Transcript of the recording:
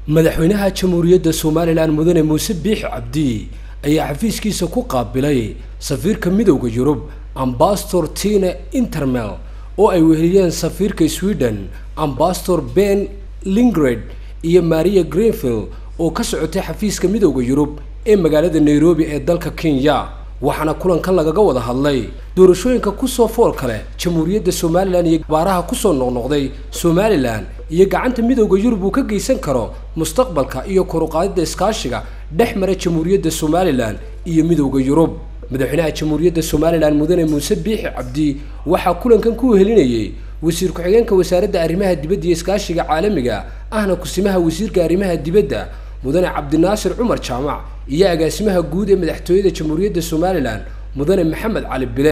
madaxweynaha jamhuuriyadda somalilan mudane muuse biix cabdi ayaa xafiiskiisa ku qaabilay safiirka midowda yurub ambastor tina intermel oo ay weheliyeen safiirka sweden ambastor ben lingred iyo maria greenfield oo ka socotay xafiiska midowda yurub ee magaalada nairobi ee dalka kenya waxaana kulankan lagaga wada hadlay doorashooyinka kusoo fool kale jamhuuriyadda somalilan iyo baaraha kusoo noqnoqday somalilan iyo gacanta midowda yurub uu ka geysan karo mustaqbalka iyo koruqaadida iskaashiga dhex mara jamhuuriyadda somalilan iyo midowda yurub madaxweynaha jamhuuriyadda somalilan mudane muuse biixi cabdi waxaa kulankan ku wehelinayay wasiir ku-xigeenka wasaaradda arrimaha dibadda iyo iskaashiga caalamiga ahna kusimaha wasiirka arrimaha dibadda mudane cabdinaasir cumar jaamac iyo agaasimaha guud ee madaxtooyada jamhuuriyadda somalilan mudane maxamed cali bile